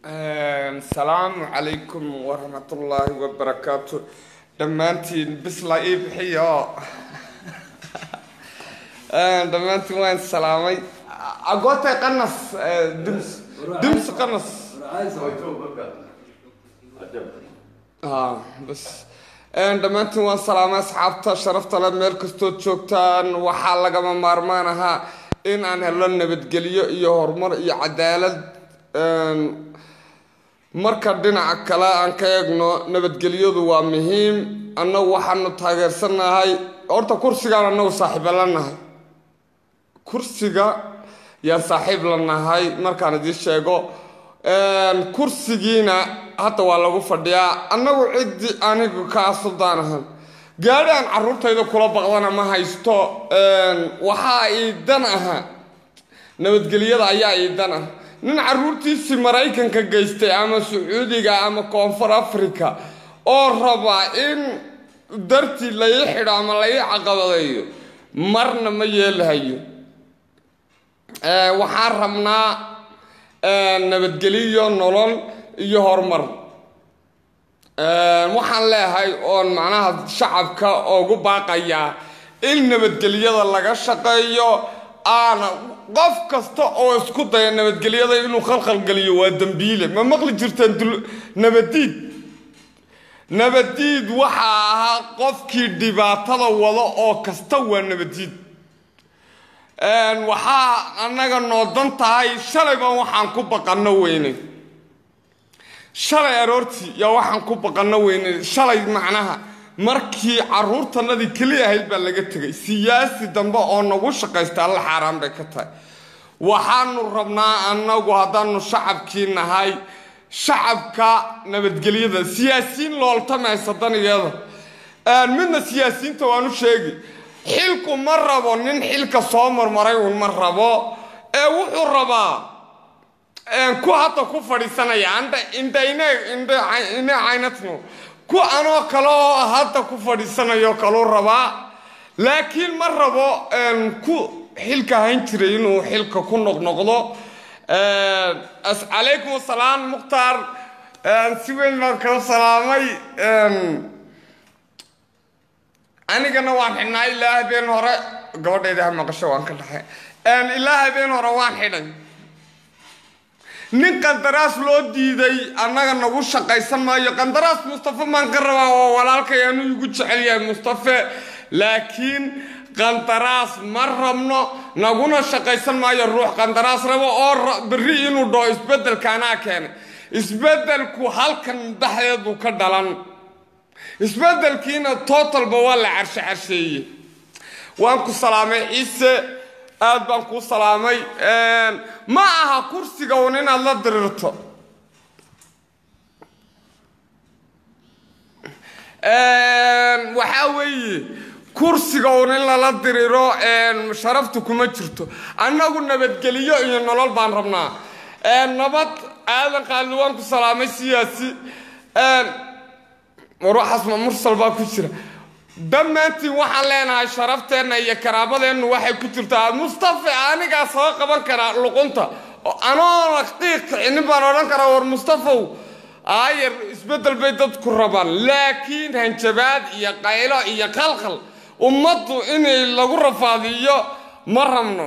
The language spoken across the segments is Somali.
salaamu calaykum waraxmatullaahi wabarakaatu dhammaantiin bisla ii bixiyo dhammaantiin waan salaamay agootay qanas dims dims qanas bas dhammaantiin waan salaamay asxaabta sharafta le meel kastood joogtaan waxaa lagama maarmaan ahaa in aan helo nabadgelyo iyo horumar iyo cadaalad marka dhinaca kale aan ka eegno nabadgelyadu waa muhiim annagu waxaanu taageersanahay horta kursigaan annagu saaxiiba la nahay kursiga yaan saaxiib la nahay markaan idiin sheego kursigiina hadda waa lagu fadhiyaa annagu ciddii anigu kaa suldaan ahan gaadhi aan caruurtayda kula baqdana ma haysto waxaa iidan ahaa nabadgelyada ayaa iidan ah nin caruurtiisii maraykanka geystay ama sacuudiga ama koonfur africa oo raba in dartii lai xidho ama lai caqabadeeyo marna ma yeelahayo waxaan rabnaa nabadgeliyo nolol iyo horumar waxaan leeyahay oon macnaha shacabka ugu baaqayaa in nabadgelyada laga shaqeeyo aana qof kasta oo isku daya nabadgelyada inuu khalkhalgeliyo waa dembiile ma maqli jirtaan nabadiid nabadiid waxaa ahaa qofkii dhibaatada wado oo kasta waa nabadiid waxaa annaga noodan tahay shalay baan waxaan ku baqanno weynay shalay aroortii yaa waxaan ku baqanno weynay shalay macnaha markii caruurtanadii keli ahayd baa laga tegay siyaasi dambe oo nagu shaqaysta alla xaaraan bay ka tahay waxaanu rabnaa annagu haddaanu shacabkii nahay shacabka nabadgelyada siyaasiyiin looltamaysa danigeeda midna siyaasiyiinta waanu sheegi xilku ma rabo nin xilka soo marmaray uun ma rabo ee wuxuu rabaa ku hadda ku fadhiisanaya indhaine caynatno ku anoo kale oo hadda ku fadhiisanayo kaluu rabaa laakiin ma rabo ku xilka hayn jiray inuu xilka ku noqnoqdo calaykum asalaam mukhtaar si weyn baan kala salaamay anigana waan xidhnaa ilaa habeen hore gabadhayda ha maqasho waan ka dhaxay ilaa habeen hore waan xidhay nin qandaraas loo diiday annaga nagu shaqaysan maayo qandaraas mustafe maan ka rabaa oo walaalkay anuu igu jecel yahay mustafe laakiin qandaraas ma rabno naguna shaqaysan maayo ruux qandaraas rabo oo berri inuu dhaho isbeddelka anaa keenay isbeddelku halkan dhexdeedu ka dhalan isbeddelkiina totalba waa la carshe carsheeye waan ku salaamay ciise aad baan kuu salaamay ma aha kursiga un inaad la diriirto waxaa weeye kursiga un in lala diriiro sharaftu kuma jirto annagu nabadgeliyo iyo nolol baan rabnaa nabad aadan qaali waan ku salaamay siyaasi maruuxasma mursal baa ku jira dhammaantiin waxaan leenahay sharafteenna iyo karaabadeennu waxay ku jirtaa mustafe anigaa soo qaban karaa luqunta anoona qiiq kicinin baan odhan karaa war mustafow aayar isbeddel bay dadku rabaan laakiin hanjabaad iyo qaylo iyo qalqal ummaddu inay lagu rafaadiyo ma rabno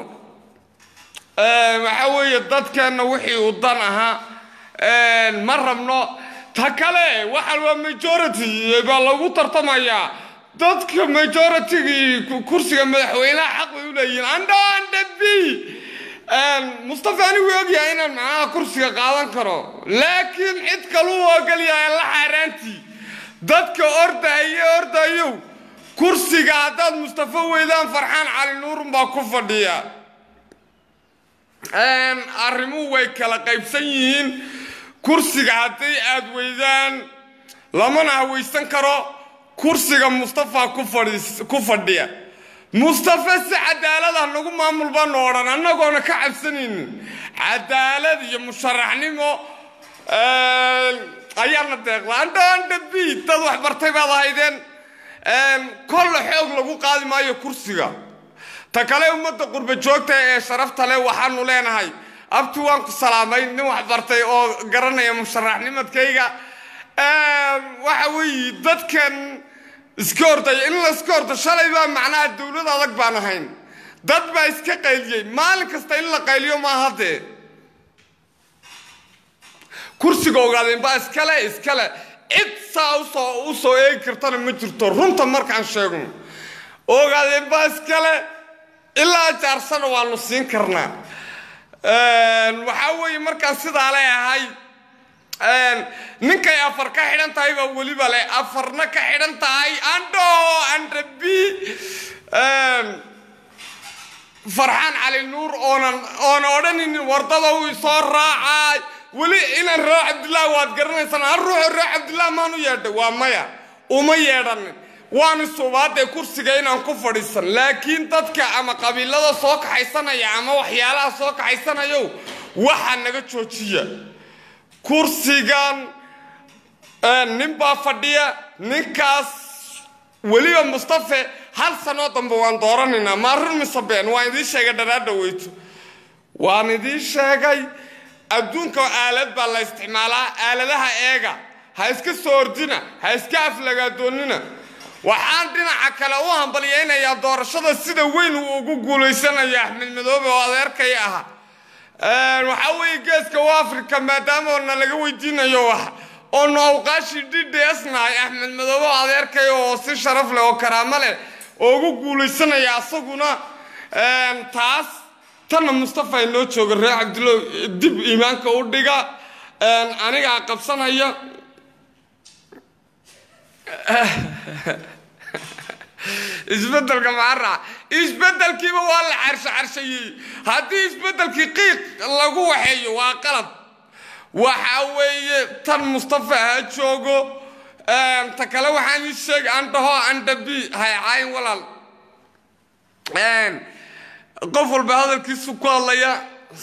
waxaa weeye dadkeenna wixii u dan ahaa ma rabno ta kale waxaan waa majority baa lagu tartamayaa dadka majoritygii kursiga madaxweynaha xaq bay u leeyihiin andho andhabi mustafa anigu ogyahay inaan macnaha kursiga qaadan karo laakiin cid kaluu ogolyahay alla xaaraantii dadka ordahaye ordayow kursiga haddaad mustafa weydaan farxaan cali nuurun baa ku fadhiya arrimuhu way kala qaybsan yihiin kursiga hadday aad weydaan lamana hawaysan karo kursiga mustafa ku fadhiya mustafa si cadaalada nagu maamul baanu odhan annagoona ka cabsanaynin cadaalad iyo musharaxnimo ayaana deeqda andhaandhabi dad wax bartay baad ahaydeen kolle xoog lagu qaadi maayo kursiga ta kale ummadda qurba joogta ee sharafta leh waxaanu leenahay abti waan ku salaamay nin wax bartay oo garanaya musharaxnimadkayga waxa weeye dadkan iska ordaya in la iska ordo shalay baa macnaha dowlad adag baan ahayn dad baa iska qayliyey maalin kasta in la qayliyo maaha dee kursiga ogaadeen baa iskale iskale cid saa usoo u soo eegi kartana ma jirto runta markaan sheegno ogaadeen baa iskale ilaa jaarsana waanu siin karnaa waxaa weeye markaan sidaa leeyahay ninkay afar ka xidhan tahay baa weliba le afarna ka xidhan tahay andho andrabi farxaan cali nuur oonan oona odhanaynin wardada uu isoo raacay weli inaan reer cabdillah waad garanaysaan hal ruuxoo reer cabdillah maan u yeedhay waa maya uma yeedhanin waanu subaadee kursiga inaan ku fadhiisan laakiin dadka ama qabiilada soo kaxaysanaya ama waxyaalaha soo kaxaysanayo waxaa naga joojiya kursigan nin baa fadhiya ninkaas weliba mustafe hal sanoo dambe waan dooranaynaa maarun misabeen waan idiin sheegay dharaadha weyto waan idiin sheegay adduunka aalad baa la isticmaalaa aaladaha eega ha iska soo ordina ha iska aflagaadoonina waxaan dhinaca kale u hambalyaynayaa doorashada sida weyn uu ugu guulaysanaya axmed madoobe oo adeerkay aha waxaa weeye geeska u africa maadaama na laga weydiinayo wax oonu awqaashii d d s nahay axmed madoobe oo adeerkay oo si sharaf leh oo karaamo leh oo ugu guulaysanaya asaguna taas tanna mustafa inoo jooga reer cabdillo dib iimaanka u dhiga anigaa qabsanaya isbedelka maxaa raaca isbedelkiiba waa la carsho carshayey haddii isbedelkii qiiq lagu waxeeyo waa qalad waxa weeye tan mustafa ha joogo ta kale waxaan ii sheegi aan dhaho andhabi haycaayin walaal qof walba hadalkiisu ku hadlaya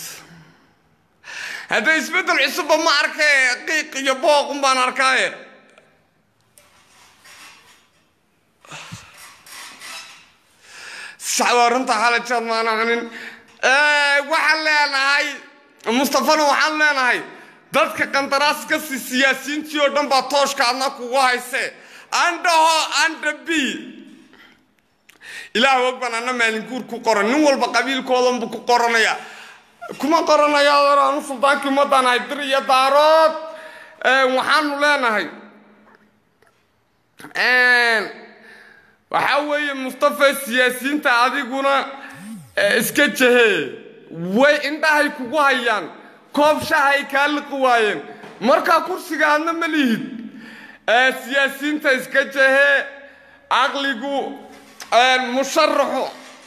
hadda isbedel cusubba ma arkay qiiq iyo booqun baan arkaaye runta xalajaad maana cunin waxaan leenahay mustafana waxaan leenahay dadka qandaraaska si siyaasiyiintii oo dhan baa tooshka adna kugu hayse andhaho andhabi ilaah og baan anna maalinguur ku qoran nin walba qabiilkoodanbu ku qoranaya kuma qoranaya anu suldaankii ummadaan ahay dir iyo daarood waxaanu leenahay waxaa weeye mustafa siyaasiyiinta adiguna iska jahee way indhahay kugu hayaan koob shahay kaa liqi waayeen markaa kursiga adna ma lihid siyaasiyiinta iska jahee caqligu musharaxu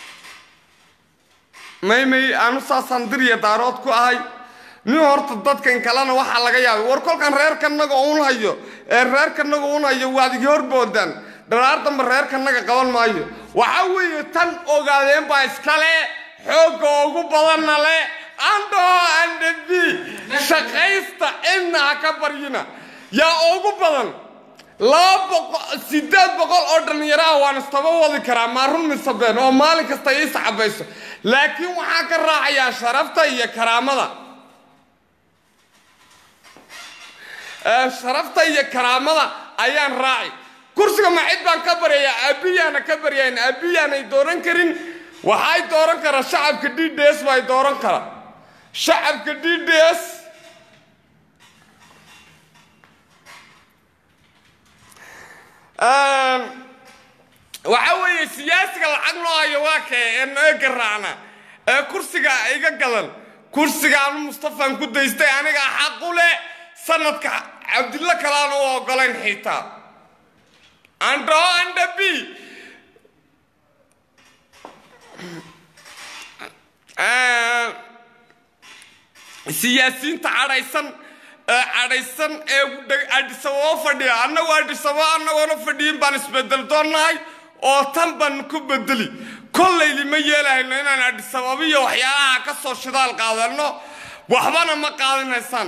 maymay aanu saasaan dirya daarood ku ahay nin horta dadkan kalena waxaa laga yaabay war kolkan reerkanaga un hayo ee reerkanaga un hayo waad igi horboodaan dharaar damba reerkanaga qaban maayo waxaa weeye tan ogaadeen baa iskale xoogga ugu badanna le andhoo andhabi shaqaysta cidna ha ka baryina yaa ugu badan laba boqol sideed boqol oo dhallinyaraha waan istaba wadi karaa maarun misabeen oo maalin kasta ii saxabayso laakiin waxaan ka raacayaa sharafta iyo karaamada sharafta iyo karaamada ayaan raaci kursiga maxid baan ka baryayaa aabiyaana ka baryayn aabiyaanay dooran karin waxay dooran karaa shacabka d d s bay dooran karaa shacabka d d s waxa weeye siyaasiga lacag noo hayo waa kee ee noo garaacna ee kursiga iga gadan kursigaanu mustafaan ku daystay aniga xaqu leh sanadka cabdilla kalaana u ogolayn xitaa andhoo andhabi siyaasiyiinta cadhaysan ee cadhaysan ee adhisababo fadhiya annagu adhisabo annagoona fadhiyin baan isbedel doonnahay oo tan baan ku bedeli kollayli ma yeelahayno inaan adhisababo iyo waxyaalaha ka soo shidaal qaadanno waxbana ma qaadinaysaan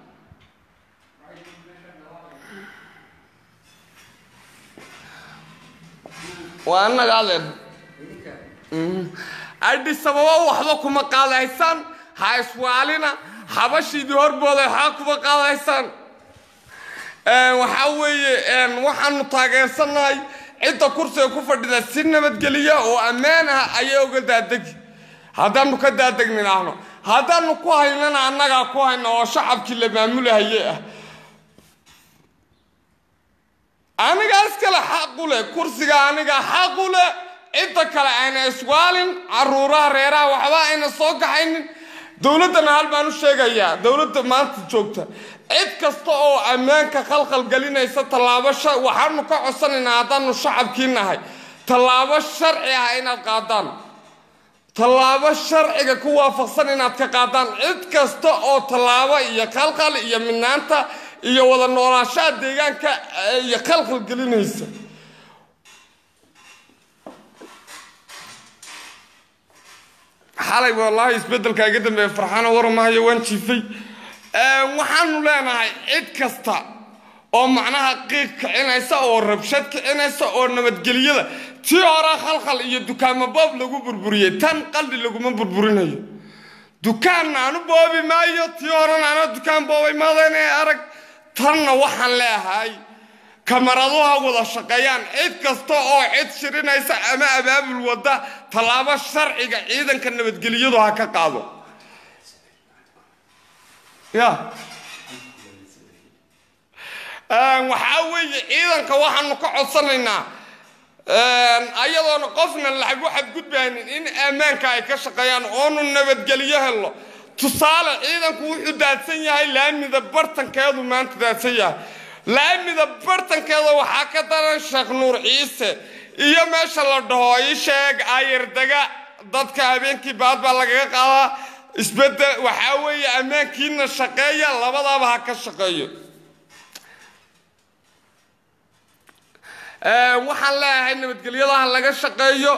waa annaga adeer adhisababo waxba kuma qaadaysaan ha iswaalina xabashiidii horbooday haa kuba qaadaysaan waxaa weeye waxaanu taageersannahay cidda kursiga ku fadhida si nabadgeliya oo ammaan ah ayay oga daadegi haddaanu ka daadegnin ahno haddaanu ku haynana annagaa ku hayna oo shacabkii la maamulahaye ah anigaas kale xaqu leh kursiga aniga xaqu leh cidda kale ayna iswaalin caruuraha reeraha waxba ayna soo kaxaynin dowladdana hal baan u sheegayaa dowladda maanta joogta cid kasta oo ammaanka khalkhal gelinaysa tallaabo waxaanu ka codsanaynaa haddaanu shacabkii nahay tallaabo sharci ah inaad qaadaan tallaabo sharciga ku waafaqsan inaad ka qaadaan cid kasta oo tallaabo iyo khalkhal iyo midnaanta iyo wada noolaanshaha deegaanka iyo khalkhal gelinaysa xalay wallaahi isbeddelka iga dambeeya farxaano waramahayo waan jiifay waxaanu leenahay cid kasta oo macnaha qiiq kicinaysa oo rabshad kicinaysa oo nabadgelyada tii hore khalkhal iyo dukaamo boob lagu burburiyey tan qalbi laguma burburinayo dukaanna aanu boobi maayo tii horena ana dukaan boobay maadeen ee arag tanna waxaan leeyahay kamaraduha wada shaqeeyaan cid kasta oo cid shirinaysa ama abaabul wadda tallaabo sharciga ciidanka nabadgelyadu ha ka qaado ya waxaa weeye ciidanka waxaanu ka codsanaynaa ayadoona qofna lagu xadgudbaynin in ammaanka ay ka shaqeeyaan oonu nabadgelyo helo tusaale ciidanku wuxuu daadsan yahay laamida bartankeedu maanta daadsan yahay laamida bartankeeda waxaa ka daran sheekh nuur ciise iyo meesha la dhaho ii sheeg ayardega dadka habeenkii baad baa lagaga qaadaa isbedel waxaa weeye ammaankiina shaqeeya labadaaba ha ka shaqeeyo waxaan leeyahay nabadgelyadaha laga shaqeeyo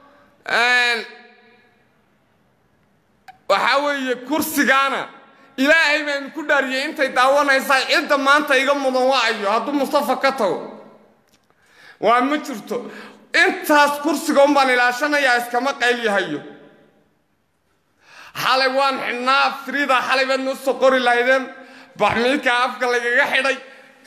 waxaa weeye kursigaana ilaahay baan ku dhaariyey intay daawanaysaa cidda maanta iga mudan waayo hadduu mustafa ka tago waa ma jirto intaas kursiga unbaan ilaashanayaa iskama qaylyahayo xalay waan xidhnaa frida xalay baad noo soo qori lahaydeen baxmiidka afka lagaga xidhay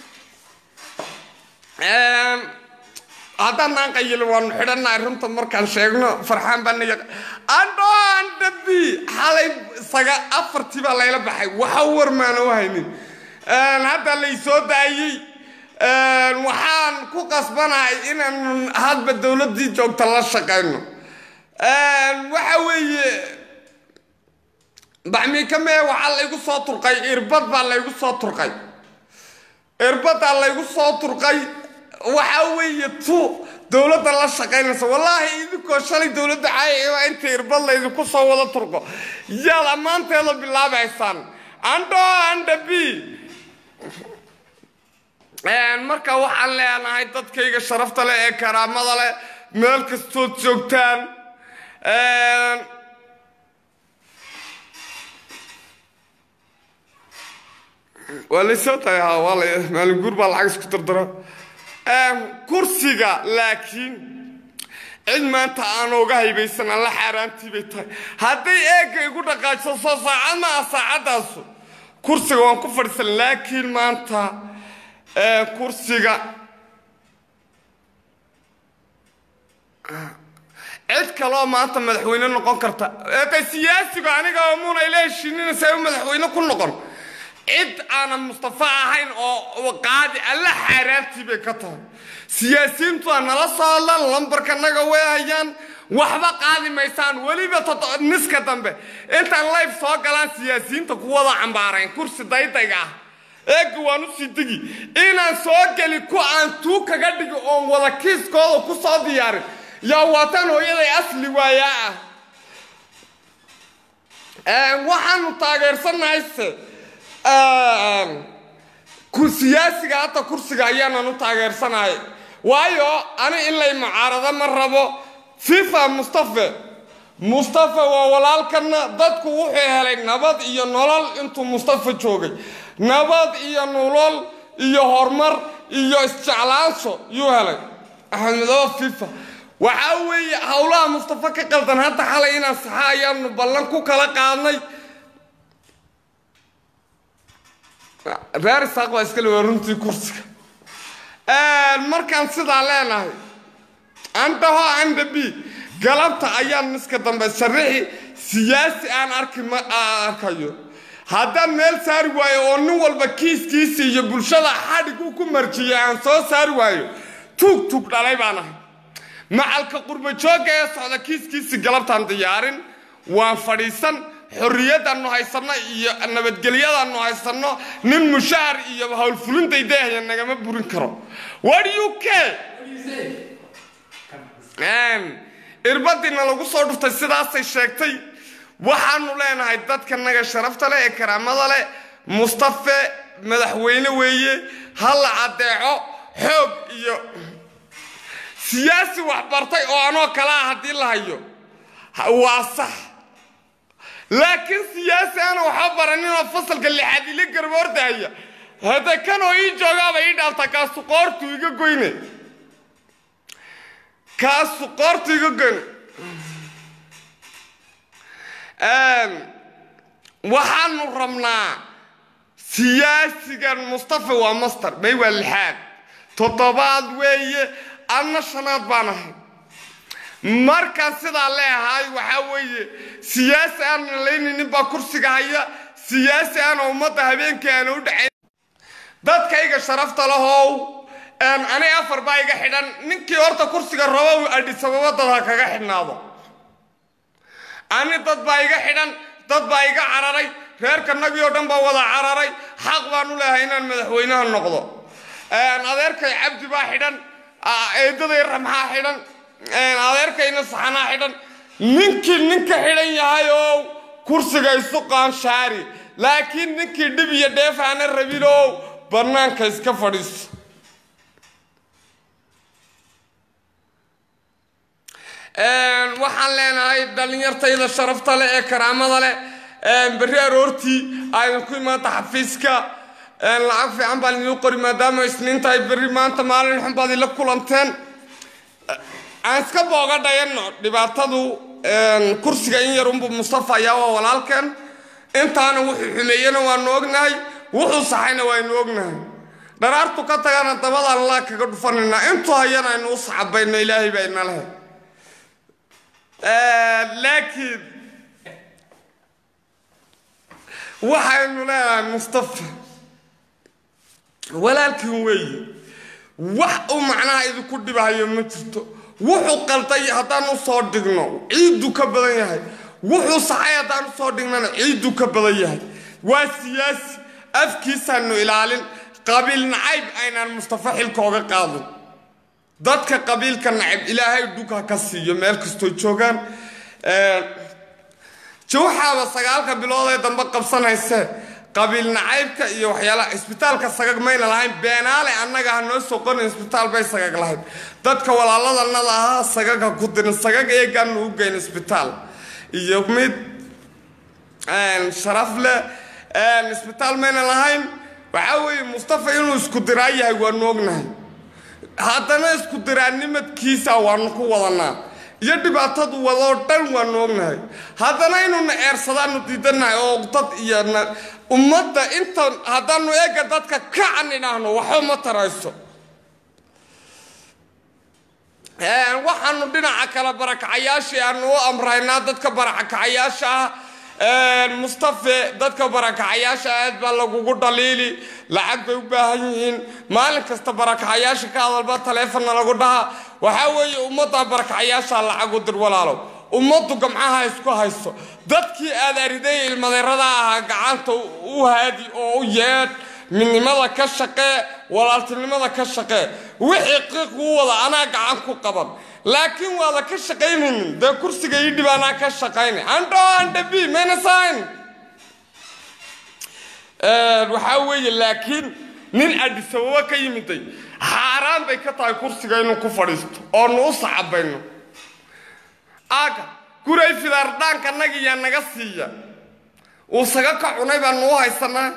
haddaanaan qayilin waanu xidhannahay runta markaan sheegno farxaan baa naga andho andhabi xalay saga afartii baa layla baxay waxa warmaana u haynin hadda lay soo daayey waxaan ku qasbanahay inaanu hadba dowladdii joogta la shaqayno waxa weeye baxmiika mee waxaa laygu soo turqay irbad baa laygu soo turqay irbadaa laygu soo turqay waxaa weeye tu dowladda la shaqaynaysa wallaahi idinkoo shalay dowladda caayaa inta irbad laydinku soo wada turqo yaad ammaanteeda bilaabaysaan andho andhabi marka waxaan leenahay dadkayga sharafta leh ee karaamada leh meel kastood joogtaan waa laysoo tahay ha waa maalin guur baa lacag isku dardara kursiga laakiin cid maanta aan oga haybaysan alla xaaraantii bay tahay hadday eegga igu dhaqaajiso soo saacad ma ah saacaddaasu kursiga waan ku fadhiisan laakiin maanta kursiga cid kaloo maanta madaxweyne noqon karta eeday siyaasiga aniga muuna ila heshiininaysa u madaxweyne ku noqon cid aanan mustafa ahayn oo qaadi alla xaaraantii bay ka tahay siyaasiyiintu waa nala soo hadlaan lambarkanaga way hayaan waxba qaadi maysaan weliba niska dambe intaan layf soo galaan siyaasiyiinta ku wada cambaarayn kursi daydayga ah eegga waan u sii degi inaan soo geli ku aan tuu kaga dhigi oon wada kiiskooda ku soo diyaarin yaa waataan hooyaday asli waayaa ah waxaanu taageersanahayse siyaasiga hadda kursiga ayaanan u taageersanahay waayo ani in lay mucaarado ma rabo fifa mustafe mustafe waa walaalkana dadku wuxuu helay nabad iyo nolol intuu mustafe joogay nabad iyo nolol iyo horumar iyo isjeclaansho yuu helay axmedooba fifa waxaa weeye howlaha mustafe ka qaldan hadda xalay inaan saxa ayaanu ballan ku kala qaadnay reer isaaq baa iska lewa runtii kursiga markaan sidaa leenahay andhaho andhabi galabta ayaan iska dambe sharixi siyaasi aan arki ma arkayo haddaan meel saari waayo oo nin walba kiiskiisi iyo bulshada xadhig uu ku marjiyay aan soo saari waayo tuug tuug dhalay baan ahay macalka qurba joogga ee socda kiiskiisi galabtaan diyaarin waan fadhiisan xorriyaddaannu haysanno iyo nabadgelyadaannu haysanno nin mushahar iyo howlfulintaydeehaya nagama burin karo what do you care irbadiina lagu soo dhuftay sidaasay sheegtay waxaanu leenahay dadka naga sharafta leh ee karaamada leh mustafe madaxweyne weeye ha la caddeeco xoog iyo siyaasi waxbartay oo anoo kale ah haddii la hayo waa sax laakiin siyaasi aana waxba baraninoo fasalka lixaad ila garba ordahaya hadda kanoo ii joogaaba ii dhaafta kaasu qoortu iga goyne kaasu qoortu iga goyne waxaanu rabnaa siyaasigan mustafa waa master may waa lixaad toddobaad weeye anna shanaad baan ahay markaan sidaa leeahay waxaa weeye siyaasi aanna laynaynin baa kursiga haya siyaasi aana ummadda habeenkii aana u dhacayn dadkayga sharafta lahow ani afar baa iga xidhan ninkii horta kursiga rabow adhisababa dad ha kaga xidhnaado ani dad baa iga xidhan dad baa iga cararay reerkanagii oo dhan baa wada cararay xaq baan u leehay inaan madaxweynaha noqdo adeerkay cabdi baa xidhan eedaday ramxaa xidhan adeerkayna saxanaa xidhan ninkii ninka xidhan yahay oo kursiga isu qaanshaari laakiin ninkii dhib iyo dheef aana rabin oo bannaanka iska fadhiiso waxaan leenahay dhallinyartayda sharafta leh ee karaamada leh berri aroortii aydan ku imaanta xafiiska lacag fiican baan idin qori maadaama isniin tahay berri maanta maalin xun baad ila kulanteen aan iska booga dhayanno dhibaatadu kursiga in yar unbu mustafa ayaa waa walaalkeen intaana wuxuu xumeeyena waanu ognahay wuxuu saxayna waaynu ognahay dharaartu ka tagana dabadaan laa kaga dhufanaynaa intuu hayana aynu u sacabayno ilaahay baa ina lehay laakiin waxaynu leedahay mustafa walaalkiin weeye wax uu macnaha idinku dhibahayo ma jirto wuxuu qalday haddaan u soo dhigno ciidduu ka badan yahay wuxuu saxay haddaan u soo dhignana ciidduu ka badan yahay waa siyaasi afkiisaanu ilaalin qabiil nacayb aynaan mustafa xilka oga qaadin dadka qabiilka nacayb ilaahay dhugha ka siiyo meel kastoo joogaan jawxaaba sagaalka bilood ee dambe qabsanayse qabiil nacaybka iyo waxyaalaha isbitaalka sagag mayna lahayn beenaale annaga ha noo soo qorin isbitaal bay sagag lahayd dadka walaaladanada ahaa sagag ha ku dirin sagag eegaanu u geyn isbitaal iyo mid sharaf leh isbitaal mayna lahayn waxaa weeye mustafa inuu isku diraa yahay waanu ognahay haddana isku diraanimadkiisa waanu ku wadanaa iyo dhibaatadu wadoo dhan waanu ognahay haddana inuuna eersadaanu diidanahay oo dad iyo ummadda inta haddaanu eega dadka kacan idhaahno waxba ma tarayso waxaanu dhinaca kale barakacayaashii aanu u amraynaa dadka barakacayaasha ah mustafe dadka barakacayaasha aad baa lagugu dhaliili lacag bay u baahan yihiin maalin kasta barakacayaasha ka hadalba taleefonna lagu dhaha waxaa weeye ummadda barakacayaasha lacag u dir walaalow ummaddu gamcaha isku hayso dadkii aad ariday ilmadeerada ahaa gacanta u haadi oo u yeedh midnimada ka shaqee walaaltinimada ka shaqee wixii qiiquu wada anaa gacan ku qaban laakiin waada ka shaqaynaynin dee kursiga ii dhib anaa ka shaqaynay andho andhabi maynasayn waxaa weeye laakiin nin adhisababa ka yimiday xaaraan bay ka tahay kursiga inuu ku fadhiisto oonu u sacabayno aaga guray fidaardhaanka nagiyaa naga siiya uu saga ka cunay baanu u haysanaa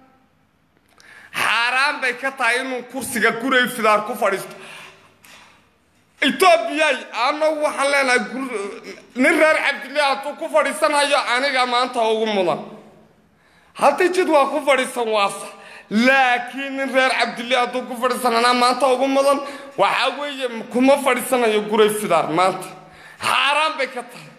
xaaraan bay ka tahay inuu kursiga guray fidaar ku fadhiisto etoobiyay anagu waxaan leenahay nin reer cabdillah hadduu ku fadhiisanayo aniga maanta ugu mudan haddii jid waa ku fadhiisan waasa laakiin nin reer cabdilli hadduu ku fadhiisananaa maanta ugu mudan waxaa weeye kuma fadhiisanayo guray fidaar maanta xaaraan bay ka tahay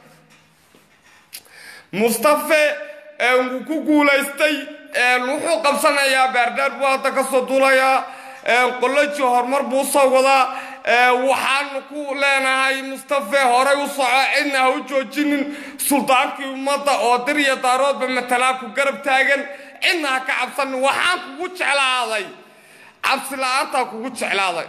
mustafe wuu ku guulaystay wuxuu qabsanayaa baardheer buu hadda ka soo duulayaa qoloji horumar buu usoo wadaa waxaanu ku leenahay mustafe horay u soco cidna ha u joojinin suldaankii ummadda oo dir iyo daaroodba matalaa ku garab taagan cidna ha ka cabsanin waxaan kugu jeclaaday cabsi la-aantaa kugu jeclaaday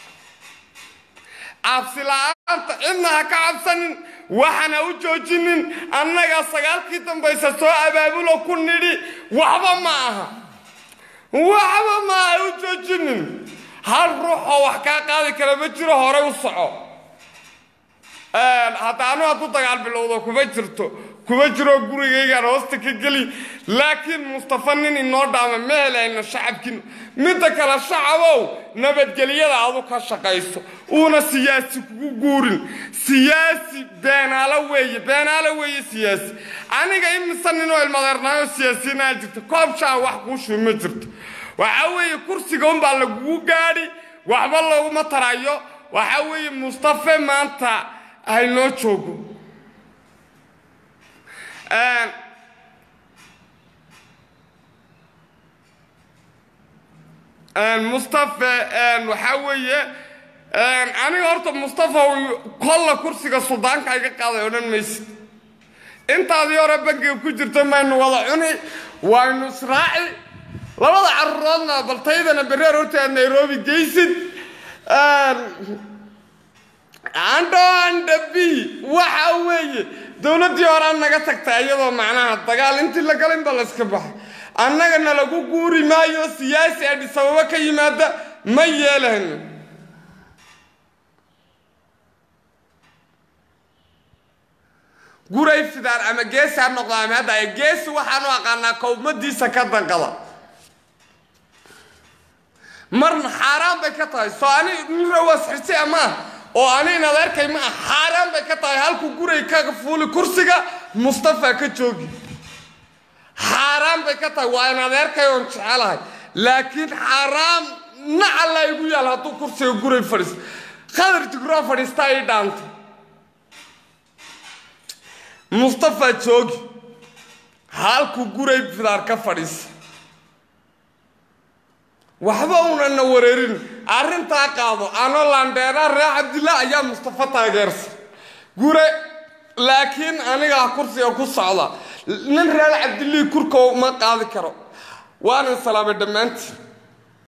cabsi la-aanta cidna ha ka cabsanin waxaan ha u joojinin annaga sagaalkii dambaysa soo abaabulo ku nidhi waxba ma aha waxba ma aha u joojinin hal ruux oo wax kaa qaadi kara ma jiro horay u soco hadda anu hadduu dagaal bilowdo kuma jirto kuma jiro gurigaygaan hoosta ka geli laakiin mustafa nin inoo dhaama ma helayno shacabkiin midda kale shacabow nabadgelyada adu ka shaqayso uuna siyaasi kugu guurin siyaasi beenaalo weeye beenaalo weeye siyaasi aniga imise ninoo ilmadeernaayo siyaasiyiinaa jirta koob shaa wax kuushui ma jirto waxaa weeye kursiga unbaa lagugu gaadhi waxba laguma tarayo waxaa weeye mustafe maanta haynoo joogo mustafe waxaa weeye aniga horta mustafa kolla kursiga suldaanka iga qaaday odhan maysid intaadii hore bangiga ku jirta maynu wada cuni waynu israaci labada caruuroodna baltaydana bereer horta aad nairobi geysid andho andhabi waxa weeye dowladdii horaa naga tagtay iyadoo macnaha dagaal intii la galin ba layska baxay annagana lagu guuri maayo siyaasi adhisababo ka yimaada ma yeelahayno guray fidaan ama geesi ha noqdo ama hadda geesi waxaanu aqaanaa kowmadiisa ka danqada marna xaaraan bay ka tahay soo ani nirawas xirsi amaah oo ani in adeerkay ma ah xaaraan bay ka tahay halkuu guray ka fuuli kursiga mustafa ka joogi xaaraan bay ka tahay waa in adeerkay oon jecelahay laakiin xaaraam nacalla igu yaal hadduu kursiga guray fadhiisto qadar jigroo fadhiistaa ii dhaanta mustafa joogi halkuu guray fidaar ka fadhiisa waxba unana wareerin arrintaa qaado anoo landheeraa reer cabdillah ayaa mustafa taageersan gure laakiin anigaa kursiga ku socda nin reer cabdillii kurka ma qaadi karo waanan salaamay dhammaantiin